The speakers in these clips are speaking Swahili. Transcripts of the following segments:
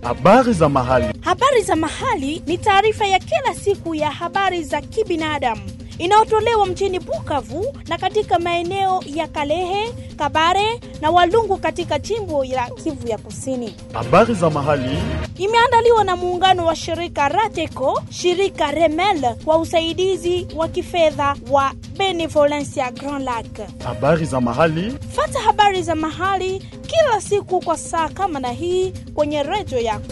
Habari za mahali. Habari za mahali ni taarifa ya kila siku ya habari za kibinadamu inayotolewa mjini Bukavu na katika maeneo ya Kalehe, Kabare na Walungu katika jimbo la Kivu ya Kusini. Habari za mahali. Imeandaliwa na muungano wa shirika Rateco, shirika Remel kwa usaidizi wa kifedha wa Benevolencia Grand Lac. Habari za mahali. Fata habari za mahali kila siku kwa saa kama na hii kwenye redio yako.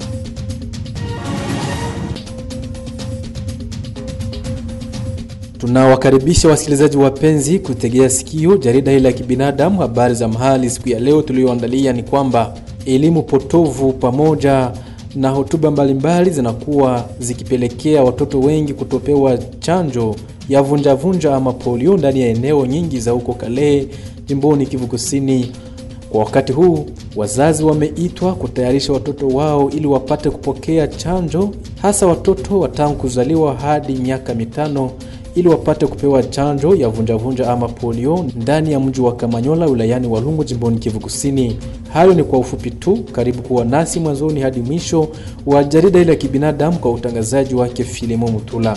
Tunawakaribisha wasikilizaji wapenzi kutegea sikio jarida hili la kibinadamu habari za mahali. Siku ya leo tuliyoandalia ni kwamba elimu potovu pamoja na hotuba mbalimbali zinakuwa zikipelekea watoto wengi kutopewa chanjo ya vunjavunja ama polio ndani ya eneo nyingi za huko Kalehe jimboni Kivu Kusini. Kwa wakati huu wazazi wameitwa kutayarisha watoto wao ili wapate kupokea chanjo, hasa watoto wa tangu kuzaliwa hadi miaka mitano ili wapate kupewa chanjo ya vunjavunja ama polio ndani ya mji wa Kamanyola wilayani Walungu jimboni Kivu Kusini. Hayo ni kwa ufupi tu. Karibu kuwa nasi mwanzoni hadi mwisho wa jarida hili la kibinadamu kwa utangazaji wake Filimo Mutula.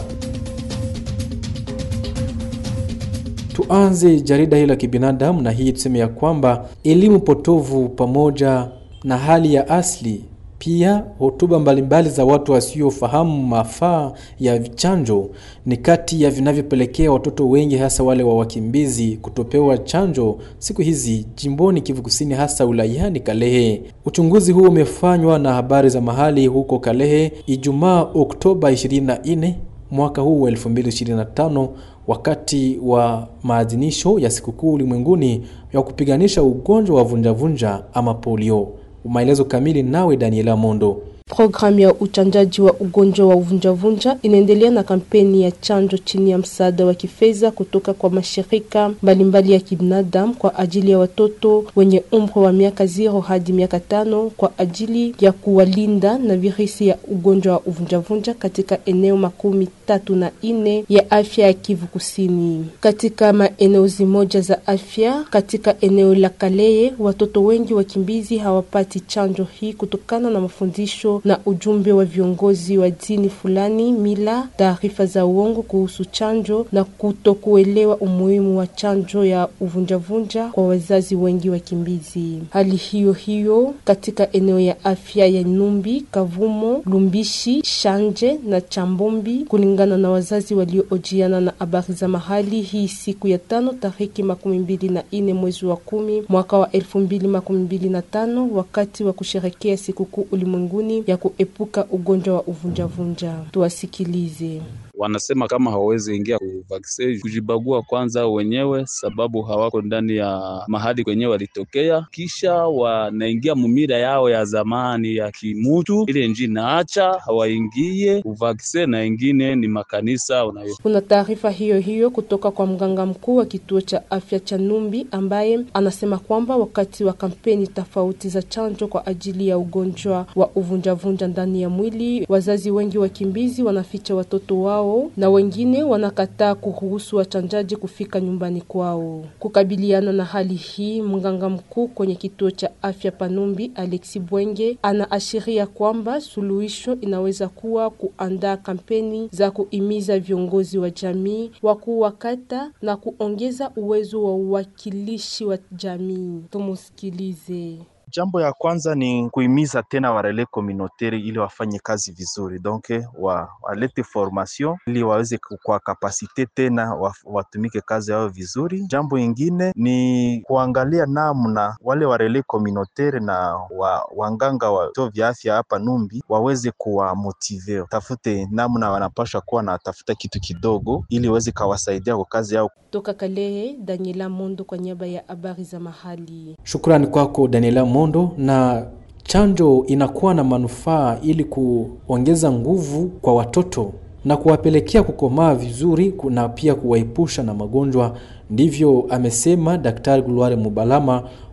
Tuanze jarida hili la kibinadamu na hii tuseme ya kwamba elimu potovu pamoja na hali ya asili pia hotuba mbalimbali za watu wasiofahamu mafaa ya chanjo ni kati ya vinavyopelekea watoto wengi hasa wale wa wakimbizi kutopewa chanjo siku hizi jimboni Kivu Kusini, hasa wilayani Kalehe. Uchunguzi huo umefanywa na habari za mahali huko Kalehe Ijumaa Oktoba 24 mwaka huu wa 2025 wakati wa maadhimisho ya sikukuu ulimwenguni ya kupiganisha ugonjwa wa vunjavunja ama polio. Maelezo kamili nawe Daniela Mondo. Programu ya uchanjaji wa ugonjwa wa uvunjavunja inaendelea na kampeni ya chanjo chini ya msaada wa kifedha kutoka kwa mashirika mbalimbali ya kibinadamu kwa ajili ya watoto wenye umri wa miaka zero hadi miaka tano kwa ajili ya kuwalinda na virusi ya ugonjwa wa uvunjavunja katika eneo makumi tatu na ine ya afya ya Kivu Kusini. Katika maeneo zimoja za afya katika eneo la Kaleye, watoto wengi wakimbizi hawapati chanjo hii kutokana na mafundisho na ujumbe wa viongozi wa dini fulani, mila, taarifa za uongo kuhusu chanjo na kutokuelewa umuhimu wa chanjo ya uvunjavunja kwa wazazi wengi wakimbizi. Hali hiyo hiyo katika eneo ya afya ya Numbi, Kavumo, Lumbishi, Shanje na Chambombi, kulingana na wazazi walioojiana na habari za mahali hii siku ya tano tariki makumi mbili na ine mwezi wa kumi mwaka wa elfu mbili makumi mbili na tano wakati wa kusherekea sikukuu ulimwenguni ya kuepuka ugonjwa wa uvunjavunja. Tuwasikilize. Wanasema kama hawawezi ingia kuvaksin, kujibagua kwanza wenyewe, sababu hawako ndani ya mahali kwenye walitokea, kisha wanaingia mumira yao ya zamani ya kimutu, ile nji naacha hawaingie kuvaksin, na ingine ni makanisa unayo. Kuna taarifa hiyo hiyo kutoka kwa mganga mkuu wa kituo cha afya cha Numbi ambaye anasema kwamba wakati wa kampeni tofauti za chanjo kwa ajili ya ugonjwa wa uvunjavunja ndani ya mwili, wazazi wengi wakimbizi wanaficha watoto wao na wengine wanakataa kuruhusu wachanjaji kufika nyumbani kwao. Kukabiliana na hali hii, mganga mkuu kwenye kituo cha afya Panumbi, Alexi Bwenge, anaashiria kwamba suluhisho inaweza kuwa kuandaa kampeni za kuimiza viongozi wa jamii, wakuu wa kata na kuongeza uwezo wa uwakilishi wa jamii. Tumusikilize. Jambo ya kwanza ni kuhimiza tena warele communautaire ili wafanye kazi vizuri, donc wa, walete formation ili waweze kwa kapasite tena wa, watumike kazi yao vizuri. Jambo ingine ni kuangalia namna wale warele communautaire na wa, wanganga wa vituo vya afya hapa Numbi waweze kuwamotive, tafute namna wanapasha kuwa na tafuta kitu kidogo ili waweze kawasaidia kwa kazi yao. Toka Kalehe, Daniela Mondo kwa niaba ya habari za mahali. Shukrani kwako Daniela Mondo. Na chanjo inakuwa na manufaa ili kuongeza nguvu kwa watoto na kuwapelekea kukomaa vizuri na pia kuwaepusha na magonjwa. Ndivyo amesema Daktari Gulware Mubalama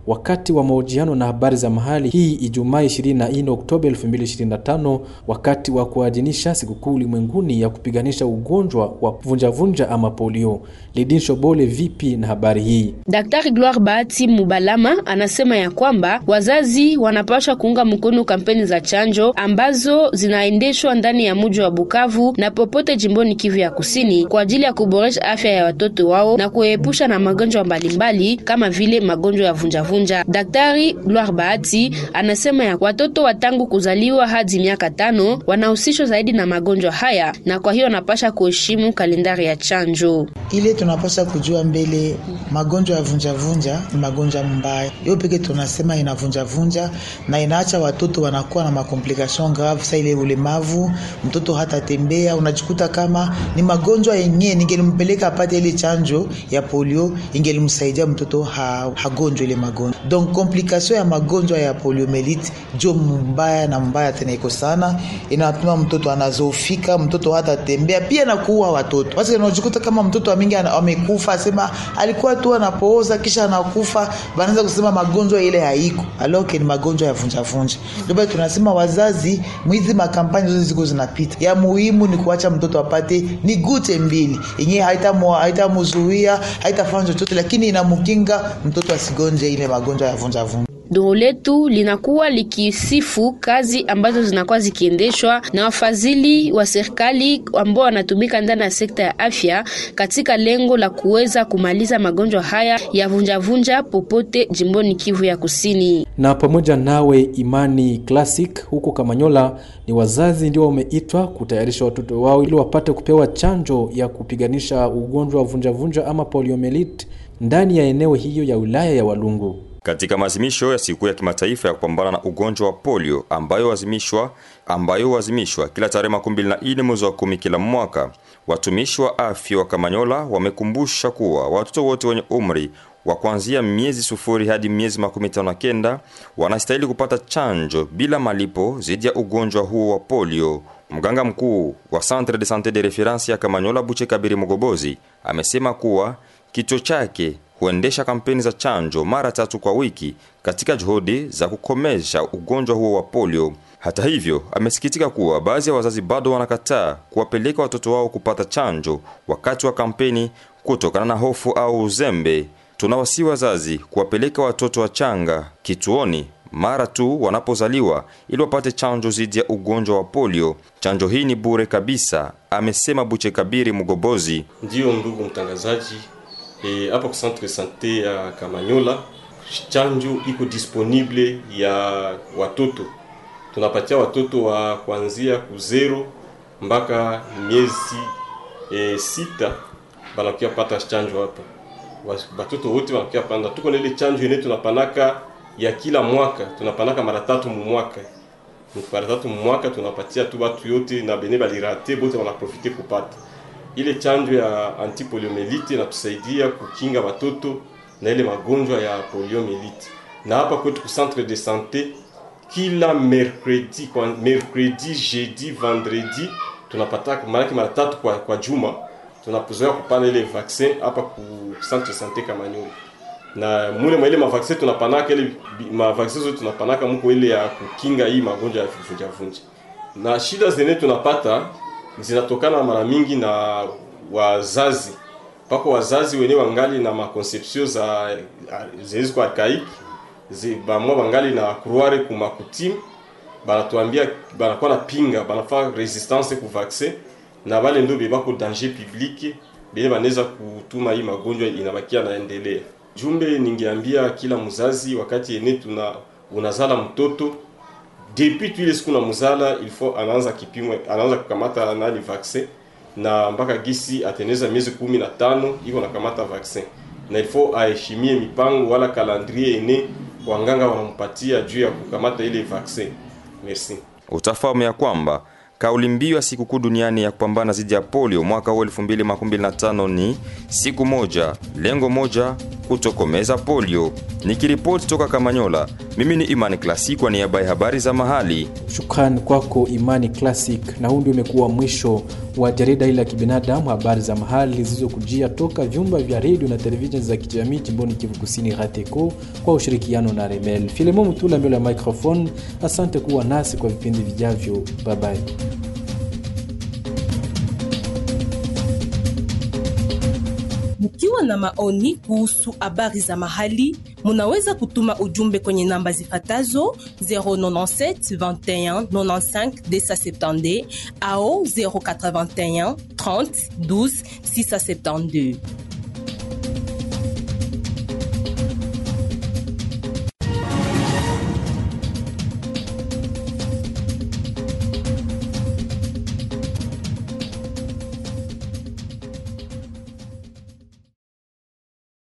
wakati wa mahojiano na habari za mahali hii Ijumaa 24 Oktoba 2025 wakati wa kuadhimisha sikukuu ulimwenguni ya kupiganisha ugonjwa wa vunjavunja ama polio. Lidin Shobole, vipi na habari hii? Daktari Gloire Bahati Mubalama anasema ya kwamba wazazi wanapaswa kuunga mkono kampeni za chanjo ambazo zinaendeshwa ndani ya mji wa Bukavu na popote jimboni Kivu ya Kusini kwa ajili ya kuboresha afya ya watoto wao na kuepusha na magonjwa mbalimbali kama vile magonjwa ya vunjavunja. Daktari Gloire Bahati anasema ya watoto wa tangu kuzaliwa hadi miaka tano wanahusishwa zaidi na magonjwa haya, na kwa hiyo wanapasha kuheshimu kalendari ya chanjo. Ile tunapasha kujua mbele, magonjwa ya vunjavunja ni magonjwa mbaya, hiyo peke tunasema inavunjavunja na inaacha watoto wanakuwa na makomplikation grave, sa ile ulemavu, mtoto hata tembea, unajikuta kama ni magonjwa yenyewe. Ningelimpeleka apate ile chanjo ya polio, ingelimsaidia mtoto ha, hagonjwa ile magonjwa. Donc complication ya magonjwa ya poliomelite jo mbaya na mbaya tena iko sana, inatuma mtoto anazofika, mtoto hata tembea, pia na kuua watoto. Basi unajikuta kama mtoto mingi amekufa, asema alikuwa tu anapooza kisha anakufa, wanaanza kusema magonjwa ile haiko, aloke ni magonjwa ya vunja vunja. Ndio basi tunasema wazazi, mwizi makampani zote ziko zinapita, ya muhimu ni kuacha mtoto apate ni gute mbili yenyewe, haitamzuia haitafanya chochote, lakini inamkinga mtoto asigonje ile magonjwa ya vunja vunja. Duru letu linakuwa likisifu kazi ambazo zinakuwa zikiendeshwa na wafadhili wa serikali ambao wanatumika ndani ya sekta ya afya katika lengo la kuweza kumaliza magonjwa haya ya vunjavunja popote jimboni Kivu ya Kusini. Na pamoja nawe Imani Classic huko Kamanyola, ni wazazi ndio wameitwa kutayarisha watoto wao ili wapate kupewa chanjo ya kupiganisha ugonjwa wa vunjavunja ama poliomelite ndani ya eneo hiyo ya wilaya ya Walungu. Katika maazimisho ya siku ya kimataifa ya kupambana na ugonjwa wa polio ambayo huazimishwa ambayo huazimishwa kila tarehe makumi mbili na nne mwezi wa kumi kila mwaka, watumishi wa afya wa Kamanyola wamekumbusha kuwa watoto wote wenye umri wa kuanzia miezi sufuri hadi miezi makumi tano na kenda wanastahili kupata chanjo bila malipo dhidi ya ugonjwa huo wa polio. Mganga mkuu wa Centre de Sante de Reference ya Kamanyola Buche Kabiri Mogobozi amesema kuwa kituo chake huendesha kampeni za chanjo mara tatu kwa wiki katika juhudi za kukomesha ugonjwa huo wa polio. Hata hivyo, amesikitika kuwa baadhi ya wazazi bado wanakataa kuwapeleka watoto wao kupata chanjo wakati wa kampeni kutokana na hofu au uzembe. Tunawasi wazazi kuwapeleka watoto wachanga kituoni mara tu wanapozaliwa ili wapate chanjo dhidi ya ugonjwa wa polio. Chanjo hii ni bure kabisa, amesema Buche Kabiri Mugobozi. Ndiyo ndugu mtangazaji, hapa e, ku centre sante ya Kamanyola chanjo iko disponible ya watoto. Tunapatia watoto wa kuanzia kuzero mpaka miezi e, sita banakia pata chanjo hapa. Watoto wote wanakia panda. Tuko na ile chanjo yenyewe tunapanaka ya kila mwaka, tunapanaka mara tatu mu mwaka. Mara tatu mu mwaka tunapatia tu watu yote na bene balirate bote wanaprofite kupata ile chanjo ya antipoliomelite inatusaidia kukinga watoto na ile magonjwa ya poliomelite. Na hapa kwetu ku centre de sante, kila mercredi kwa mercredi, jeudi, vendredi tunapata mara mara tatu kwa, kwa juma tunapozoea kupana ile vaccin hapa ku centre de sante Kamanyola. Na mule mwa ile mavaccin tunapanaka ile mavaccin zote tunapanaka mko ile ya kukinga hii magonjwa ya vunja vunja. Na shida zenye tunapata zinatokana mara mingi na wazazi pako wazazi wenyewe wangali na makonception za zilizo archaik bamwa bangali na croire ku makutim banatuambia banakuwa na pinga banafaa resistance ku vaccin na bale ndio bebako danger public bile banaweza kutuma hii magonjwa inabakia naendelea. Jumbe ningeambia kila mzazi wakati ene tuna unazala mtoto depuis tu ile siku na muzala il faut anaanza kipimo anaanza kukamata nani vaccin na mpaka gisi ateneza miezi kumi na tano iko nakamata vaccin na il faut aheshimie mipango wala calendrier ene wanganga wanampatia juu ya kukamata ile vaccin. Merci. Utafahamu ya kwamba kauli mbiu ya sikukuu duniani ya kupambana dhidi ya polio mwaka huu 2025 ni siku moja, lengo moja, kutokomeza polio. Nikiripoti toka Kamanyola, mimi ni Imani Klasi kwa niaba ya habari za mahali. Shukrani kwako Imani Classic, na huu ndio umekuwa mwisho wa jarida hili la kibinadamu, habari za mahali zilizokujia toka vyumba vya redio na televisheni za kijamii jimboni Kivu Kusini, RATECO kwa ushirikiano na Remel. Filemon Mutula mbele ya microphone. Asante kuwa nasi kwa vipindi vijavyo. Bye bye. Mkiwa na maoni kuhusu habari za mahali, munaweza kutuma ujumbe kwenye namba zifatazo 097 21 95 270 au 081 30 12 672.